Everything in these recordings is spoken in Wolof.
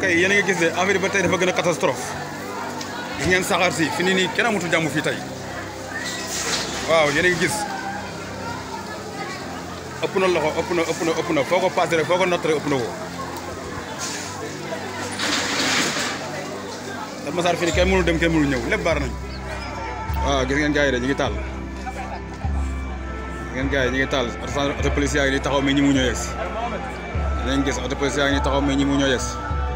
tey yéen a ngi gis ne affaire yi ba tey dafa gën a catastrophe gis ngeen saxaar si fi nii nii kenn amatul jàmm fii tey waaw yéen a ngi gis ëpp na loxo ëpp na ëpp na ëpp na foo ko passé rek foo ko natt rek ëpp na ko Kër Masar fii nii kenn mënul dem kenn mënul ñëw lépp baar nañ waaw gis ngeen gars yi de ñu ngi taal gis ngeen gars yi ñu ngi taal auto police yaa ngi nii taxaw mais ñi mu ñoo yegsi dinañ gis auto police yaa ngi nii taxaw mais ñi mu ñoo yegsi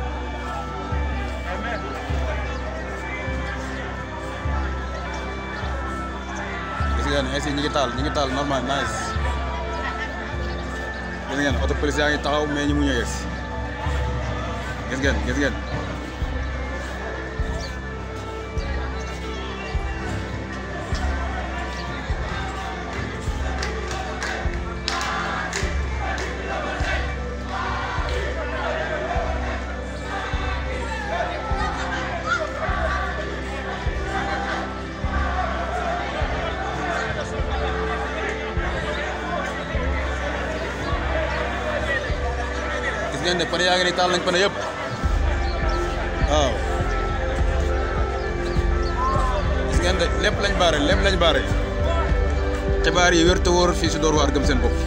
gis ngeen ainsi ñi ngi taal ñi ngi taal normal nice gis ngeen auto police yaa ngi taxaw mais ñi mu ñoo yegsi gis ngeen gis ngeen gis ngeen ne pneu yaa ngi nii taal nañ pneu yëpp waaw gis ngeen de lépp lañ baare lépp lañ baare xibaar yi wér te wóor fii si Dóor waar gëm seen bopp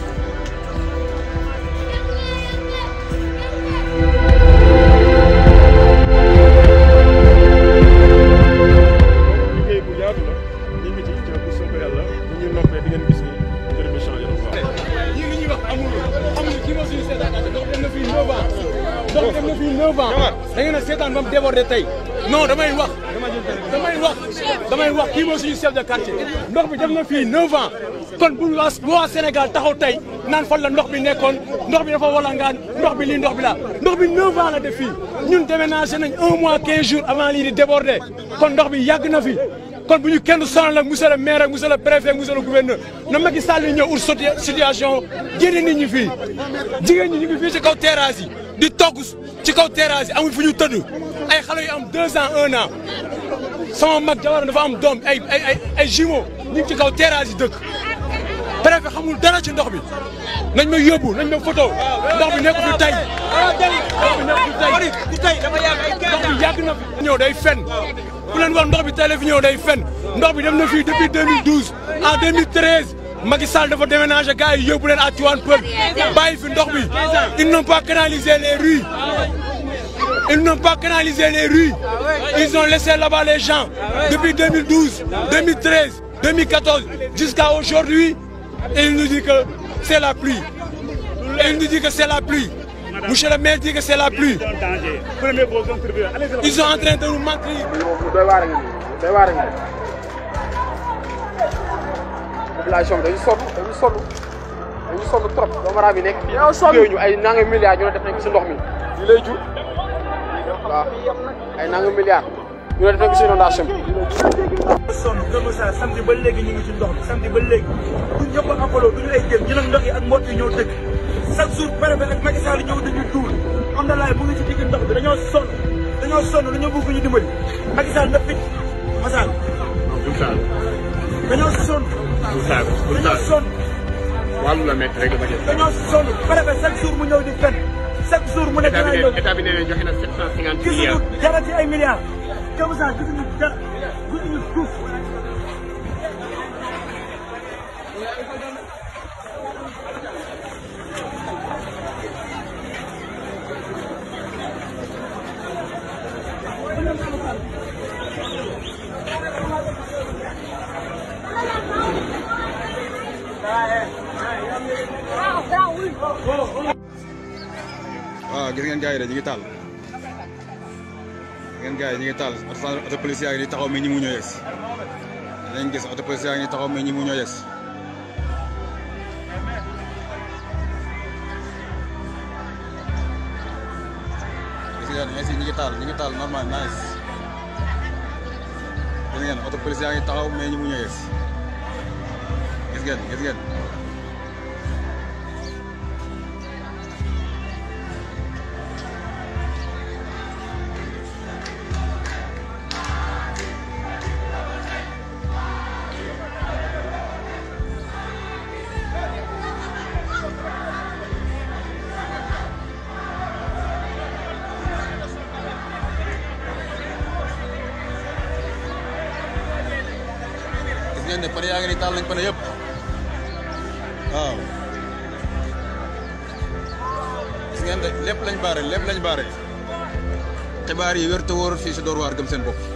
liggéey bu yaatu la ñu ngi ci ci bu soobee yàlla bu ñu noppee di ngeen gis ni mbir mi changé na bu baax. ñii li ñuy wax amul amul kii moo suñu seetaan ndox dem na fii 9 ans ndox dem na fii 9 ans da ngeen a seetaan ba mu débordé tey non damay wax damay wax damay wax kii moo suñu chef de quartier ndox bi dem na fii 9 ans kon bu waa bu waa Sénégal taxaw tey naan fan la ndox bi nekkoon ndox bi dafa walangaan ndox bi lii ndox bi laa ndox bi 9 ans la def fii ñun déménagé nañ un mois 15 jours avant lii di débordé kon ndox bi yàgg na fi kon bu ñu kenn sonal ak monsieur le maire ak monsieur le préfet monsieur le gouverneur na Macky Sall yi ñëw ut soti- situation génne nit ñi fii jigéen ñi ñu ngi fii ci kaw terrasse yi di togg ci kaw terrasse yi amuñ fu ñu tëdd ay xale yu am deux ans un an sama mag jabar dafa am doom ay ay ay ay jumeaux ñu ngi ci kaw terrasse yi dëkk préfet xamul dara ci ndox bi nañ ma yóbbu nañ ma photo ndox bi nekk fi tey ndox bi nekk fi tey ndox bi yàgg na fi ñëw day fen bu leen wax ndox bi tey la fi ñëw day fen ndox bi dem na fii depuis 2012 en 2013 Macky Sall dafa déménager gars yi yóbbu leen à Tivaouane Peulh bàyyi fi ndox bi ils n'ont pas canalisé les rues ils n'ont pas canalisé les rues ils ont laissé là-bas les gens depuis 2012 2013 2014 jusqu'à aujourd'hui et il nous dit que c'est la pluie et il nous dit que c'est la pluie monsieur le maire dit que c'est la pluie danger premier pose interview allez ils sont en train de nous mentir lu doy waar a ngi nii doy waar a ngi nii population bi dañu sonn dañu sonn dañu sonn trop doomu aadama yi nekk fii liggéey ñu ay nanga milliards ñu ne def nañ ko si ndox mi li lay jur waaw ay nanga milliards ñu ne def nañ ko si inondation bi sonn Kër Massar samedi ba léegi ñu ngi ci ndox mi samedi ba léegi duñ ñëpp a apollo duñu ay jëm ñu nag ndox yi ak mbott yi ñoo dëkk chaque jour préfet ak Macky Sall ñëw dañuy duul am na laay mu ngi ci digg ndox bi dañoo sonn dañoo sonn dañoo bëgg ñu dimbali Macky Sall na fit Massar bul saal dañoo sonn bul saal bul dañoo saal sonn wàllu la métti rek dafa jël. dañoo sonn préfet chaque jour mu ñëw di fen chaque jour mu ne état bi dinaa ñëw nee état bi nee na joxe na 750 gisuñu milliards. dara ci ay milliards Kër Massar gisuñu dara gisuñu suuf waaw gis ngeen gars yi de ñu ngi taal gis ngeen gars yi ñu ngi taal auto auto police yaa ngi nii taxaw mais ñi mu ñoo yegsi dinañ gis auto police yaa ngi nii taxaw mais ñi mu ñoo yegsi gis ngeen ainsi ñi ngi taal ñi ngi taal normal nice gis ngeen auto police yaa ngi taxaw mais ñi mu ñoo yegsi gis ngeen gis ngeen ngeen ne pare yaa ngi ni taal nañ pare yëpp waaw gis ngeen de lépp lañ baare lépp lañ baare xibaar yi wér te wóor fii si Dóor waar gëm seen bopp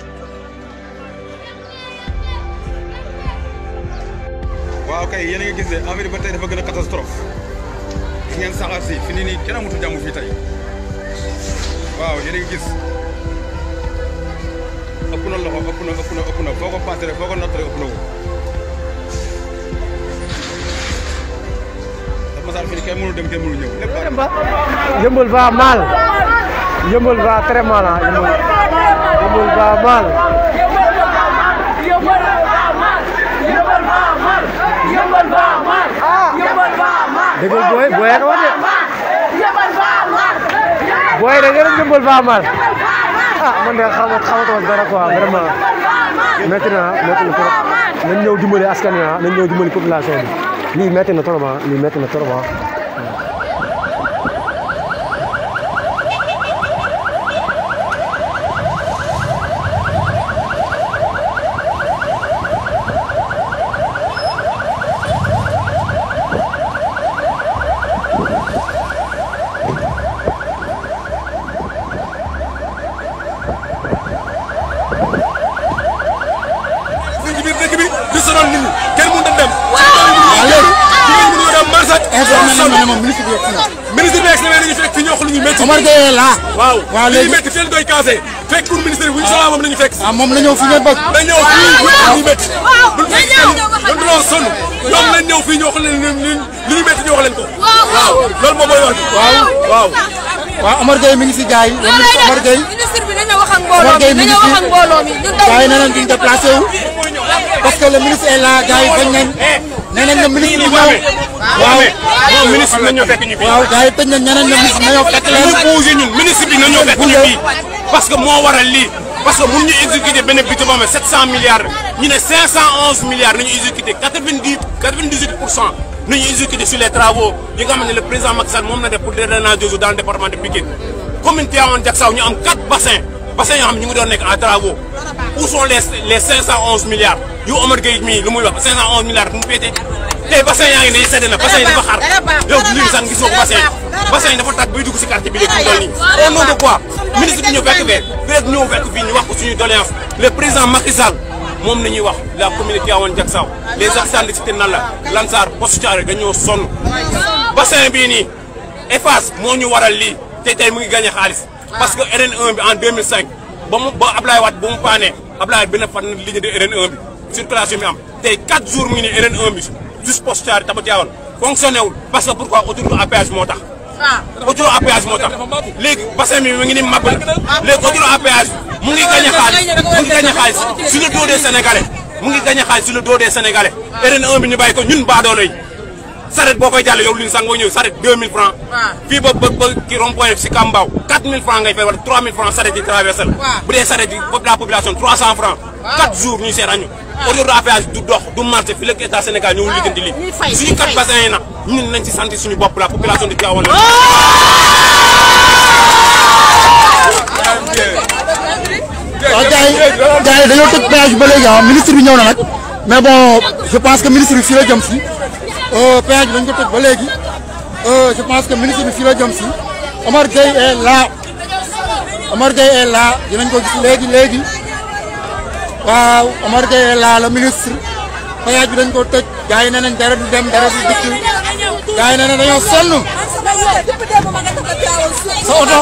waaw kay yéen a ngi gis ne affaire yi ba tey dafa gën a catastrophe gis ngeen saxaar si fi nii nii kenn amatul jàmm fii tey waaw yéen a ngi gis ëpp na loxo ëpp na ëpp na ëpp na foo ko paase rek foo ko natt rek ëpp na ko dafa masaal fi ni kenn mënul dem kenn mënul ñëw lépp bari Yeumbeul va mal Yeumbeul va très mal ah Yeumbeul Yeumbeul va mal dëgg la booy booy ak wax de booy da ngeen Yeumbeul va mal ah man de xaw ma xamatuma dara quoi vraiment métti na métti na trop nañ ñëw dimbali askan wi ah nañ ñëw dimbali population bi lii métti na trop ah lii métti na trop ah. fii ci biir dëkk bi di sonal nit ñi kenn mënut a dem. waaw léegi jigéen ñi mënuñoo dem marché. ministre bi egsi na mais dañuy fekk fi ñoo xam lu ñuy métti. Omar Gueye la waaw waaw li ñuy léegi métti fii la doy casé fekk pour ministre bi bu ñu soxlaa moom la ñu fekk. ah moom la ñëw fi ngeen bëgg dañ ñëw fii ñu ñuy métti. duñ fekk kenn dañ doon sonn ñoom lañ ñëw fii ñoo xam ne li li li ñu métti ñoo wax leen ko. waaw loolu moom mooy wax ji. waaw waaw. waaw Omar Gueye mi ngi si gars yi Omar Gueye ministre bi dañoo wax ak mbooloo Omar mi Gueye mi ngi dañoo fi wax ak mbooloo mi ñun gars yi nee nañ duñ déplacé wu parce que le ministre est là gars yi bañ nañ nee nañ le ministre bi ñëw waaw waaw ministre bi nañoo fekk ñu fii. waaw gars yi tëj nañ ñeneen le ministre nañoo fekk leen ñu bougé ñun ministre bi nañoo fekk ñu fii parce que moo waral lii parce que mun ñu exécuter benn budget boo xam ne 700 milliards ñu ne 511 milliards nañu exécuter 90 98 pour cent nañu exécuter sur les travaux yi nga xam ne le président Macky Sall moom na def pour le drainage d'eau dans le département de Pikine commune Tivaouane Diacksao ñu am 4 bassins bassins yoo xam ne ñu ngi doon nekk en travaux où sont les les 511 milliards yu Omar Gueye mii lu muy wax 511 milliards mu féete tey bassin yaa ngi ne sedd na bassin yi dafa xar yow lii sax gisoo ko bassin yi bassin yi dafa tàgg bay dugg si quartier bi léegi mu toll nii au nom de quoi ministre bi ñëw fekk fee fi rek ñëw fekk fii ñu wax ko suñu doléance le président Macky Sall moom la ñuy wax la communauté Tivaouane Diacksao les habitants de cité Nalla Lansar Poste Thiaroye dañoo sonn bassin bii nii EFAS moo ñu waral lii te tey mu ngi gagné xaalis parce que RN1 bi en 2005 ba mu ba Ablaye Wade ba mu paanee Ablaye Wade bi na fan ligne de RN1 bi circulation bi am tey 4 jours mu ngi nii RN1 bi juste Poste Thiaroye Taba Tivaouane fonctionné wul parce que pourquoi autoroute à péage moo tax autoroute à péage moo tax léegi bassin bi mu ngi ni màbb na léegi autoroute à péage mu ngi gagné xaalis mu ngi gagné xaalis sur le dos des sénégalais mu ngi gagné xaalis sur le dos des sénégalais RN1 bi ñu bàyyi ko ñun baadoolo yi saret boo koy jàll yow li ñu sang boo ñëw saret 2000 francs fii ba ba ba ki rond point si Kambaaw 4000 francs ngay fay wala 3000 francs saret yi traversé la bu dee saret yi la population 300 francs 4 jours ñuy seetaan ñu autoroute à péage du dox du marché fi la état Sénégal ñëwul liggéenti lii suñu kat bassin yi nag ñun nañ ci sant suñu bopp la population de Tivaouane waaw gars yi gars yi dañoo tëj péage bi ba léegi ah ministre bi ñëw na nag mais bon je pense que ministre bi fii la jëm si péage bi dañ ko tëj ba léegi je pense que ministre bi fii la jëm si Omar Gueye est là Omar Gueye est là dinañ ko gis léegi léegi waaw Omar Gueye est là le ministre péage bi dañ ko tëj gars yi nee nañ dara du dem dara du dikk gars yi nee nañ dañoo sonn sa oto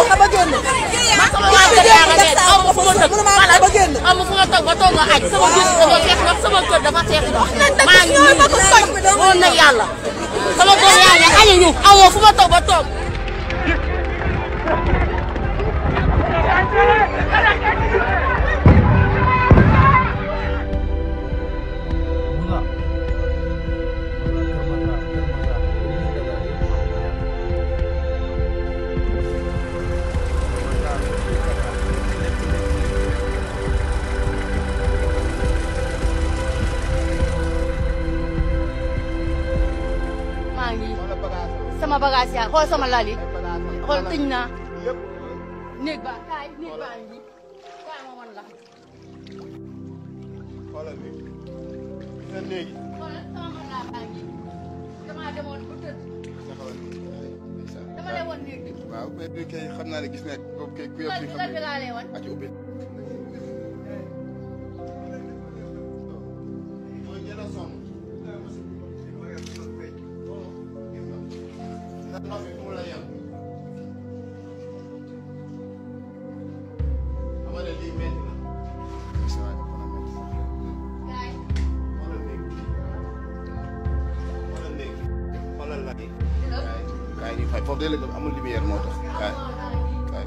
amu fu ma toog ba toog nga aj sama gis dafa fees ndox sama kër dafa fees ndox maa ngi nii woon na yàlla sama doom yaa ngi añu ñu amoo fu ma toog ba toog maa ngi sama bagage yaa xool sama lal yi xool tëj naa néeg ba kaay néeg baa ngi kaay ma wan la na léegi. xoolal sama mag laa baa ngi damaa demoon ba tëdd dama lay wan néeg bi waaw mais bi kay xam naa ne gis naa boobu kay ku yor lan fii xam lan bi ne laa lay wan ati ubbi. mooy ñenn a sonn. ndax ndox mi fu mu la yem. xam nga ne lii métti na. gis naa ne kon a métti sax. gaay xoolal néeg bi. xoolal néeg bi. xoolal la bi. kaay ñu fay foofu de la amul lumière moo tax kaay kaay.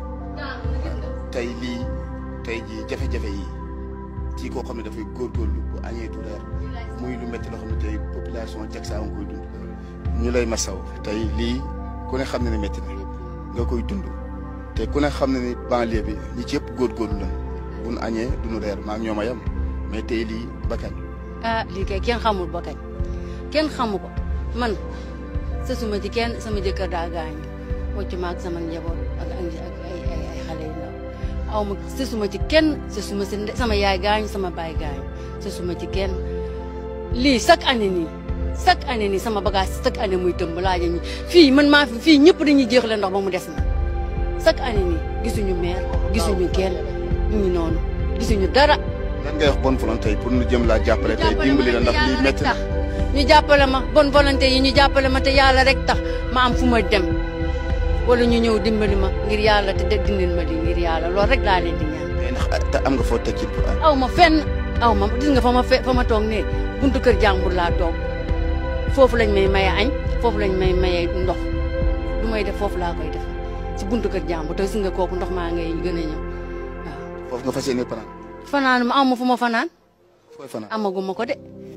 tey lii tey jii jafe-jafe yi ci koo xam ne dafay góorgóorlu bu añee du reer muy lu métti loo xam ne tey population jag saa nga koy dund ñu lay masaw tey lii ku ne xam ne ne métti na nga koy dund te ku ne xam ne ni banlieue bi ñi ci yëpp góorgóorlu la bu nu añee du nu reer maa ngi ñoom a yem mais tey lii bakkañ ah lii kay kenn xamul ba kañ kenn xamu ko man sësuma ci kenn sama jëkkër daa gaañu wocc ma ak sama njaboot ak ak ay ay ay xale yu ndaw aw ma sësuma ci kenn sësuma si nde- sama yaay gaañu sama baay gaañu sësuma ci kenn lii chaque année nii chaque année nii sama bagage chaque année muy tëmb laaja ñi fii man maa fi fii ñëpp dañuy jeexle ndox ba mu des na chaque année nii gisuñu maire gisuñu kenn ñu ngi noonu gisuñu dara lan ngay wax bonne volonté yi pour nu jëm laa jàppale tey dimbali la ndax lii métti na ñu jàppale ma bonne volonté yi ñu jàppale ma te yàlla rek tax ma am fu ma dem wala ñu ñëw dimbali ma ngir yàlla te dindil ma di ngir yàlla loolu rek laa leen di ñaan. tey ndax te am nga foo teg ci pour añ aw ma fenn aw ma gis nga fa ma fe fa ma toog ne buntu kër jàmbur laa toog foofu lañ may maye añ foofu lañ may maye ndox lu may def foofu laa koy def si buntu kër jàmbur te gis nga kooku ndox maa ngay gën a ñëw waaw. foofu nga fas yéene panaan fanaan ma aw ma fu ma fanaan fooy fanaan amaguma ko de.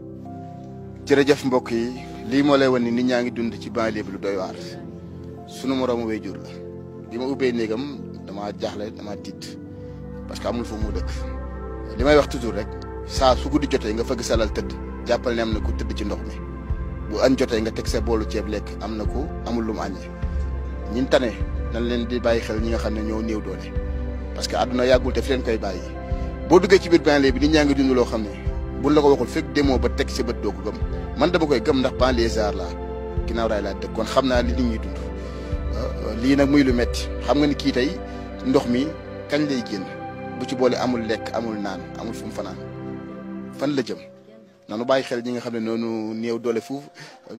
jërëjëf mbokk yi lii moo lay wan ni nit ñaa ngi dund ci banlieue bi lu doy waar sunu moroomu waajur la bi ma ubbee néegam dama jaaxle dama tiit parce que amul fu mu dëkk li may wax toujours rek saa su guddi jotee nga fëgg salal tëdd jàppal ne am na ku tëdd ci ndox mi bu añ jotee nga teg sa boolu ceeb lekk am na ku amul lu mu añee ñin tane nañ leen di bàyyi xel ñi nga xam ne ñoo néew doole parce que àdduna yàggul te fi leen koy bàyyi boo duggee ci biir banlieue bi nit ñaa ngi dund loo xam ne buñ la ko waxul fekk demoo ba teg sa bët doo ko gëm man dama koy gëm ndax banlieusard laa ginnaaw raay laa dëkk kon xam naa li nit ñi dund lii nag muy lu metti xam nga ni kii tey ndox mi kañ lay génn bu ci boole amul lekk amul naan amul fu mu fanaan fan la jëm nanu bàyyi xel ñi nga xam ne noonu néew doole fuuf